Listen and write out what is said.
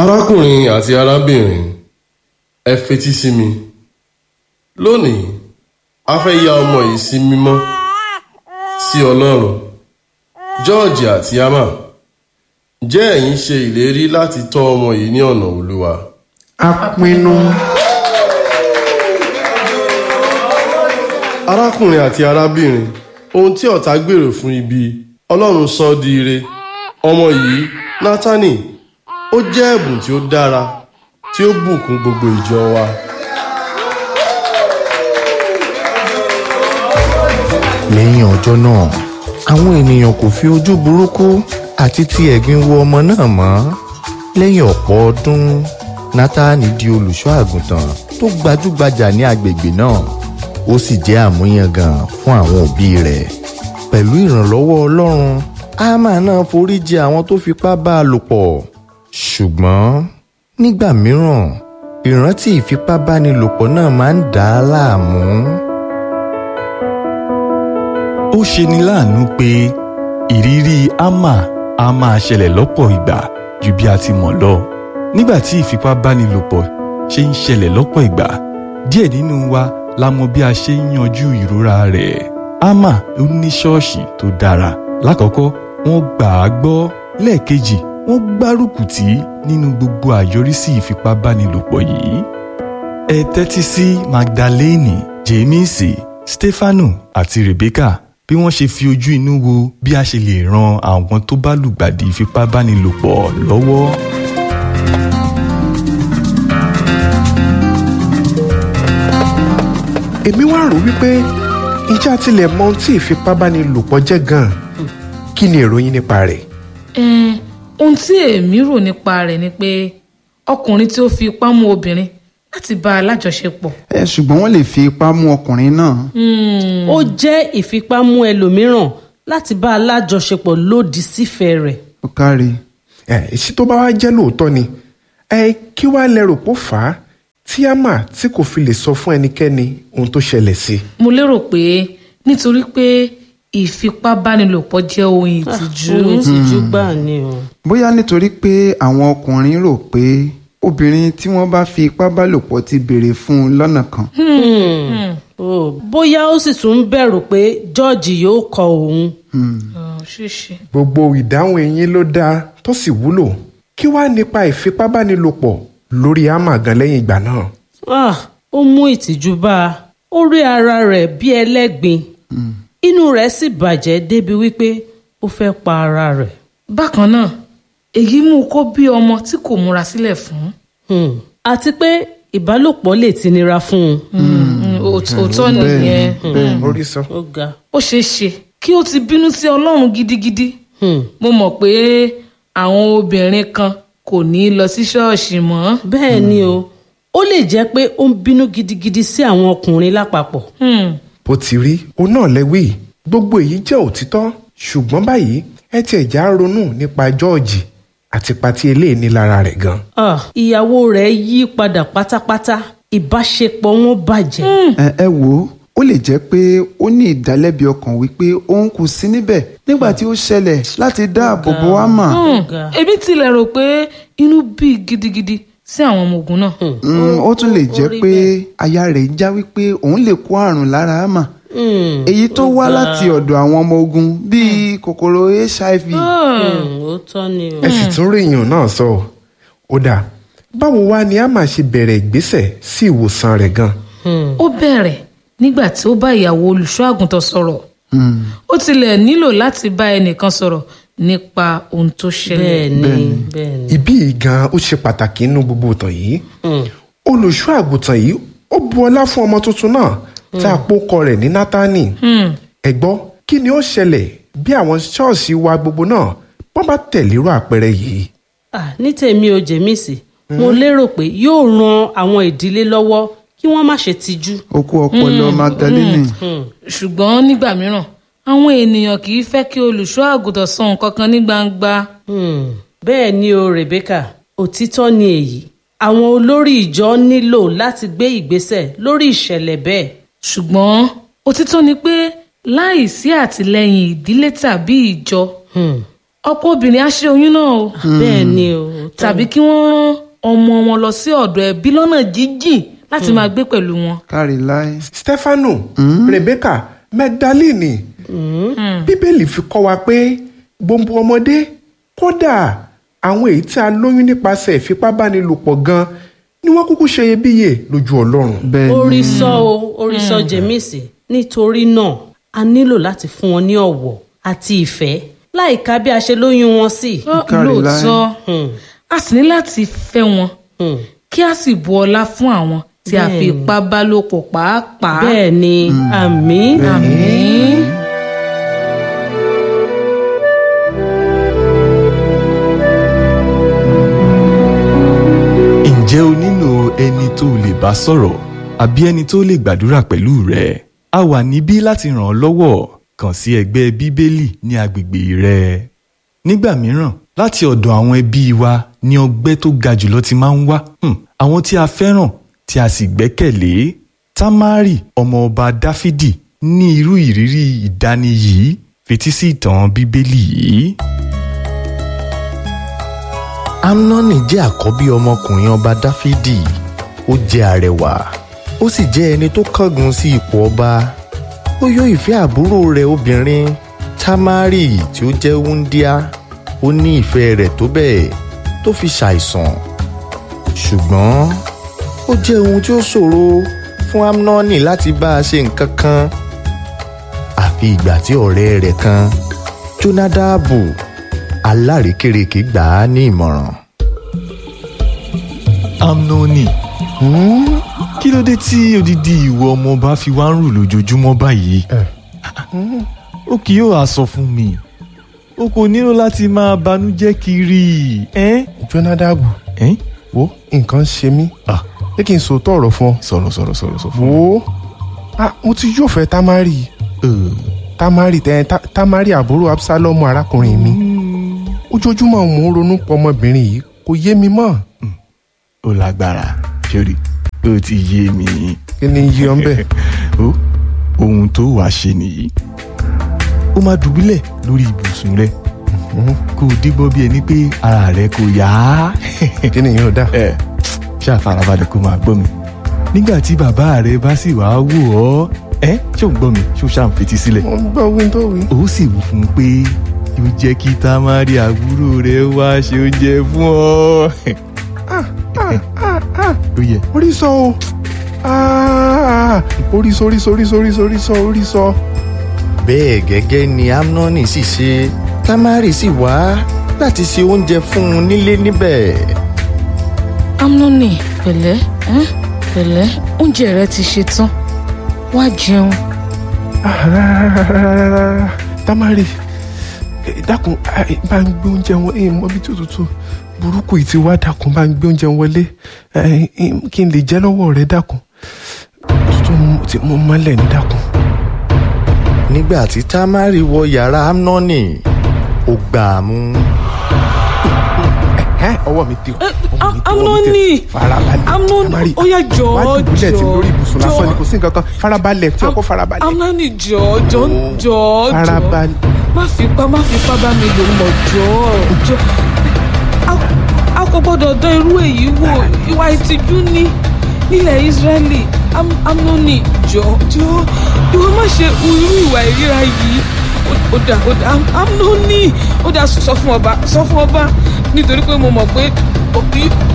arákùnrin àti arábìnrin ẹ fetí sí mi lónìí a fẹ́ ya ọmọ yìí sí mímọ́ sí ọlọ́run george àti emma jẹ́ ẹ̀yin ṣe ìlérí láti tọ́ ọmọ yìí ní ọ̀nà olúwa. a pinnu. arákùnrin àti arábìnrin ohun tí ọ̀tá gbèrò fún ibi ọlọ́run sọ ọ́ di ire ọmọ yìí nátánì ó jẹ́ ẹ̀bùn tí ó dára tí ó bùkún gbogbo ìjọ wa. lẹ́yìn ọjọ́ náà àwọn ènìyàn kò fi ojú burúkú àti ti ẹ̀gbin wo ọmọ náà mọ́ lẹ́yìn ọ̀pọ̀ ọdún nátàní di olùṣọ́ àgùntàn tó gbajúgbajà ní agbègbè náà ó sì jẹ́ àmúyangàn fún àwọn òbí rẹ̀ pẹ̀lú ìrànlọ́wọ́ ọlọ́run ámà náà foríjì àwọn tó fipá bá a lò pọ̀ ṣùgbọ́n nígbà mìíràn ìrántí ìfipábánilòpọ̀ náà máa ń dà á láàmú. ó ṣeni láàánú pé ìrírí ama a máa ṣẹlẹ̀ lọ́pọ̀ ìgbà ju bí a ti mọ̀ lọ nígbà tí ìfipábánilòpọ̀ ṣe ń ṣẹlẹ̀ lọ́pọ̀ ìgbà díẹ̀ nínú wa la mọ bí a ṣe ń yanjú ìrora rẹ̀ ama ó ní ṣọ́ọ̀ṣì tó dára lákọ̀ọ́kọ́ wọ́n gbà á gbọ́ lẹ́ẹ̀kejì wọ́n gbárùkù tì í nínú gbogbo àyọrísí ìfipábánilòpọ̀ yìí ẹ tẹ́tí sí magdalene jemisi stefanu àti rebecca bí wọ́n ṣe fi ojú inú wo bí a ṣe lè ran àwọn tó bá lùgbàdì ìfipábánilòpọ̀ lọ́wọ́. èmi wá rò wípé ìjà tilẹ̀ mọ ohun tí ìfipábánilòpọ̀ jẹ́ gan-an kí ni èrò yín nípa rẹ̀. Ẹn, ohun tí èmi rò nípa rẹ̀ ni pé ọkùnrin tí ó fi ipá mú obìnrin láti bá a lájọṣepọ̀. ẹ ṣùgbọ́n wọ́n lè fi ipá mú ọkùnrin náà. ó jẹ́ ìfipámú ẹlòmíràn láti bá a lájọṣepọ̀ lòdì sífẹ̀ẹ́ rẹ̀. ó káre. ẹ èsì tó bá wá jẹ́ lóòótọ́ ni ẹ kí wàá lẹ́rù pó fà á tí àmà tí kò fi lè sọ fún ẹnikẹ́ni ohun tó ṣẹlẹ̀ sí i. mo lérò pé nítorí pé ìfipábánilòpọ̀ jẹ́ ohun ìtìjú. ohun ìtìjú gbà ni o. bóyá nítorí pé àwọn ọkùnrin rò pé obìnrin tí wọ́n bá fi ipá bá lò pọ̀ ti béèrè fún un lọ́nà kan. Oh, bóyá ó sì tún ń bẹ̀rù pé george yóò kọ òun. Ọ̀, ṣíṣe. gbogbo ìdáhùn ẹ̀yin ló dáa tó sì wúlò kí wàá nípa ìfipábánilòpọ̀ lórí àmà gan lẹ́yìn ìgbà náà. Ah, ó mú ìtìjú bá a ó rí ara rẹ̀ bí ẹlẹ́gbin inú rẹ̀ sì bàjẹ́ débi wípé ó fẹ́ pa ara rẹ̀. bákan náà èyí mú kó bí ọmọ tí kò múra sílẹ̀ fún. Hmm. àti pé ìbálòpọ̀ lè ti nira fún un. Mm, òt- òótọ́ nìyẹn Mm. orí sọ. ó ga. ó ṣeé ṣe kí ó ti bínú sí ọlọ́run gidigidi. Hmm. mo mọ̀ pé àwọn obìnrin kan kò ní lọ sí ṣọ́ọ̀ṣì mọ́. bẹ́ẹ̀ ni o ó lè jẹ́ pé ó ń bínú gidigidi sí àwọn ọkùnrin lápapọ̀. Hmm. bó ti rí òun náà lẹ́wì gbogbo èyí jẹ́ òtítọ́ ṣùgbọ́n báyìí ẹ tiẹ̀ já ronú nípa jọ́ọ̀jì àti pati eléyìí ní lára rẹ̀ gan. Ah, ìyàwó rẹ̀ yí padà pátápátá ìbáṣepọ̀ wọn bàjẹ́. ẹ ẹ wò ó ó lè jẹ́ pé ó ní ìdálẹ́bi ọkàn wípé òun kò sí níbẹ̀ nígbà tí ó ṣẹlẹ̀ láti dáàbò bo àmà. Hmm. èmi tilẹ̀ rò pé inú bí gidigidi sí àwọn ọmọ ogun náà. Mm, ó tún lè jẹ́ ó rí pé aya rẹ̀ ń já wípé òun lè kó àrùn lára àmà Hmm. èyí tó wá láti ọ̀dọ̀ àwọn ọmọ ogun bíi kòkòrò hiv. Hmm, ó tọ́ ni o. ẹ sì tún rí èèyàn náà sọ ọ́. ó dáa báwo wá ni a máa ṣe bẹ̀rẹ̀ ìgbésẹ̀ sí ìwòsàn rẹ̀ gan. Hmm. ó bẹ̀rẹ̀ nígbà tí ó bá ìyàwó olùṣọ́ àgùntàn sọ̀rọ̀ ó tilẹ̀ nílò láti bá ẹnìkan sọ̀rọ̀ nípa ohun tó ṣẹlẹ̀. bẹ́ẹ̀ ni bẹ́ẹ̀ ni. ibí yìí gan ó ṣe pàtàkì nínú gbogbo ìtàn yìí olùṣọ́ àgùntàn yìí ó bu ọlá fún ọmọ tuntun náà tá a pòkọ rẹ̀ ní nátánì ẹ gbọ́ kí ni ó ṣẹlẹ̀ bí àwọn ṣọ́ọ̀ṣì wa gbogbo náà wọ́n bá tẹ̀lérò àpẹẹrẹ yìí. Ah, ní tèmi ò jèmísì mo lérò pé yóò ran àwọn ìdílé lọ́wọ́ kí wọ́n má ṣe tijú. okú ọpọlọ magdalene. ṣùgbọ́n nígbà mìíràn àwọn ènìyàn kì í fẹ́ kí olùṣọ́ àgùntàn sọ nǹkan kan ní gbangba. Hmm. bẹ́ẹ̀ ni o rebecca òtítọ́ ni èyí àwọn olórí ìjọ nílò láti gbé ìgbésẹ̀ lórí ìṣẹ̀lẹ̀ bẹ́ẹ̀. ṣùgbọ́n òtítọ́ ni pé láì sí àtìlẹ́yìn ìdílé tàbí ìjọ Hmm. ọ̀pọ̀ obìnrin á ṣe oyún náà o bẹ́ẹ̀ ni o tàbí kí wọ́n rán ọmọ wọn lọ sí ọ̀dọ̀ ẹbí lọ́nà jíjìn láti máa gbé pẹ̀lú wọn. kárí láé. stefano rebecca magdalene bíbélì fi kọ́ wa pé gbogbo ọmọdé kódà àwọn èyí tí a lóyún nípasẹ̀ ìfipábánilòpọ̀ gan ni wọ́n kúkú ṣe iyebíye lójú ọlọ́run. bẹ́ẹ̀ ni orí sọ o orí sọ jẹ̀mísì nítorí náà a nílò láti fún wọn ní ọ̀wọ̀ àti ìfẹ́ láìka bí a ṣe lóyún wọn sí. Ó, Kárí lóòótọ́ Hmm. a sì ní láti fẹ́ wọn Hmm. kí a sì bu ọlá fún àwọn tí a fi ipá bá lò pọ̀ pàápàá. bẹ́ẹ̀ ni àmín àmín. ǹjẹ́ o nílò ẹni tó lè bá sọ̀rọ̀ àbí ẹni tó lè gbàdúrà pẹ̀lú rẹ? a wà níbí láti ràn ọ́ lọ́wọ́ kàn sí ẹgbẹ́ bíbélì ní agbègbè rẹ. nígbà mìíràn láti ọ̀dọ̀ àwọn ẹbí wa ni ọgbẹ́ tó ga jùlọ ti máa ń wá Hmm, àwọn tí a fẹ́ràn tí a sì gbẹ́kẹ̀lé tamari ọmọ ọba dáfídì ní irú ìrírí ìdáni yìí fetí sí ìtàn bíbélì yìí. amnoni jẹ́ àkọ́bí ọmọkùnrin ọba dáfídì ó jẹ́ arẹwà ó sì jẹ́ ẹni tó kángun sí ipò ọba ó yó ìfẹ́ àbúrò rẹ̀ obìnrin tamari tí ó jẹ́ wúndíá ó ní ìfẹ́ rẹ̀ tó bẹ́ẹ̀ tó fi ṣàìsàn ṣùgbọ́n ó jẹ́ ohun tí ó ṣòro fún amnoni láti bá a ṣe nǹkan kan àfi ìgbà tí ọ̀rẹ́ rẹ̀ kan jonadabu alárékérekè gbà á ní ìmọ̀ràn. amnoni kí ló dé tí odidi ìwọ ọmọọba fi wá ń rù lójoojúmọ́ báyìí ó kì yóò á sọ fún mi o kò nílò láti máa banújẹ́ kiri ẹ́n? jonadabu ẹ́n? wo nǹkan ṣe mí Ah, pé kí n sòótọ́ ọ̀rọ̀ fún ọ sọ̀rọ̀ sọ̀rọ̀ sọ̀rọ̀ sọ fún mi. wo ah, mo ti yóò fẹ́ tamari Eh, tamari tẹ ta, tamari àbúrò absalomu arákùnrin mi ojoojúmọ́ mò ń ronú pọ̀ ọmọbìnrin yìí kò yé mi mọ́ ó lágbára sórí ó ti yé mi kí ni yí ọ ń bẹ̀. ó ohun tó wàá ṣe nìyí ó máa dùbúlẹ̀ lórí ibùsùn rẹ kó o dígbọ́ bí ẹni pé ara rẹ kò yá kí ni yóò dà. ẹ ṣáà farabalẹ̀ kó máa gbọ́ mi nígbà tí bàbá rẹ bá sì wá wò ọ́ ẹ ṣé ò ń gbọ́ mi ṣé o ṣáà ń fetí sílẹ̀ mo ń gbọ́ wí tó wí. ó sì wù fún un pé yóò jẹ́ kí tamari àbúrò rẹ wá ṣe oúnjẹ fún ọ. ó yẹ orí sọ o Ah, orí sọ orí sọ orí sọ orí sọ orí sọ orí sọ. bẹ́ẹ̀ gẹ́gẹ́ ni amnoni sì ṣe tamari sì wá láti ṣe oúnjẹ fún un nílé níbẹ̀. amnoni pẹ̀lẹ́ ẹ́n? pẹ̀lẹ́ oúnjẹ rẹ ti ṣe tán wá jẹun. Ah, rárá, rárá, rárá, rárá. tamari eh, dákun ah, eh, bá ń gbé oúnjẹ wọn ẹ mọ ibi tí òtútù burúkú yìí ti wá dákun bá ń gbé oúnjẹ wọlé Eh, eh, kí n lè jẹ lọ́wọ́ rẹ dákun òtútù mú- tí mo mọ́lẹ̀ ní dákun. nígbà tí tamari wọ yàrá amnoni ó gbà á mú. Ẹ́, ọwọ́ mi ti ọwọ́ mi ti- ọwọ́ mi Amnoni! ti farabalẹ̀ Amnoni, Tamari, ó yá jọ̀ọ́, wá dùbúlẹ̀ tí jọ̀ọ́, lórí ibùsùn lásán ni jọ̀ọ́. kò sí nǹkan kan farabalẹ̀ tí ọkọ farabalẹ̀. amnani jọ jọ jọ jọ farabalẹ̀. má fipá má fipá bá mi lò mọ jọ jọ A- a kò gbọ́dọ̀ dán irú èyí wò ìwà ìtìjú ni nílẹ̀ Ísírẹ́lì Am- amnoni jọ jọ ìwọ má ṣe hu irú ìwà ìríra yìí Ó- ó dà ó dà Am- amnoni ó dà sọ fún ọba sọ fún ọba nítorí pé mo mọ̀ pé ó-